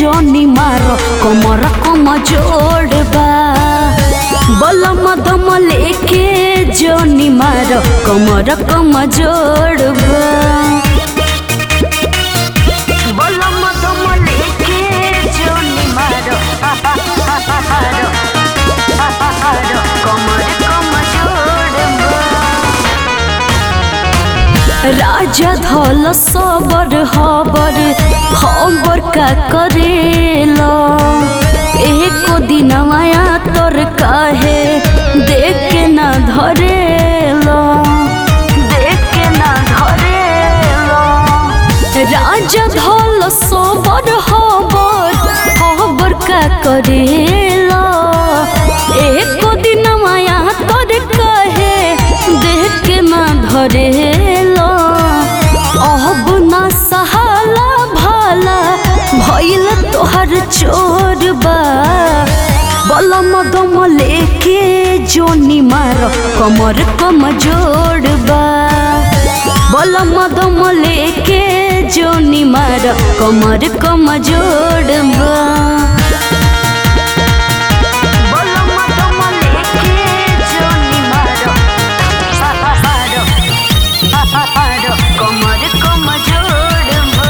जोनी मारो कमर कम जोड़बा बलम दम लेके जोनी मारो कमर कम जोड़बा बलम दम लेके जोनी मारो मारो मारो कमर कम जोड़बा राजा धल सबर हबर हबर का करेला एको दिन माया तोर काहे देख के ना धरेला देख के ना धरेला राजा धल सबर हबर हबर का करेला एको दिन माया तोर काहे देख के ना धरेला अब ना सहाला भाला भइल तोहर चोरबा बलम दम लेके जोनी मार कमर कम जोड़बा बलम दम लेके जोनी मार कमर कम जोड़बा बलम दम लेके जोनी मारो मारो कमर कम जोड़बा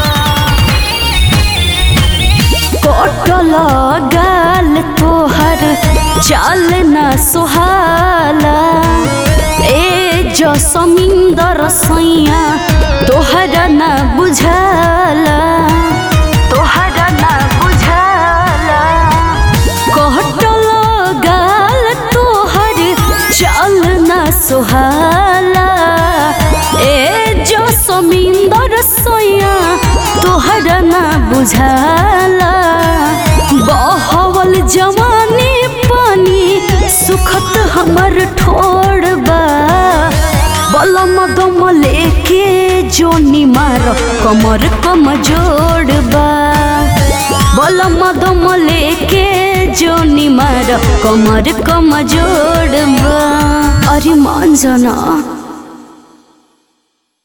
कटल गाल तोहर चाल न सुहाला ए जो समिंदर सैया तोहरा न बुझाला तोहरा न बुझाला कटल गाल तोहर चाल न सुहाला ए जो समिंदर सैया तोहरा न बुझाला बहवल जवानी पानी सुखत हमर ठोड़बा बलम दम लेके जोनी मार कमर कम जोड़बा बलम दम लेके जोनी मार कमर कम जोड़बा अरे मान जाना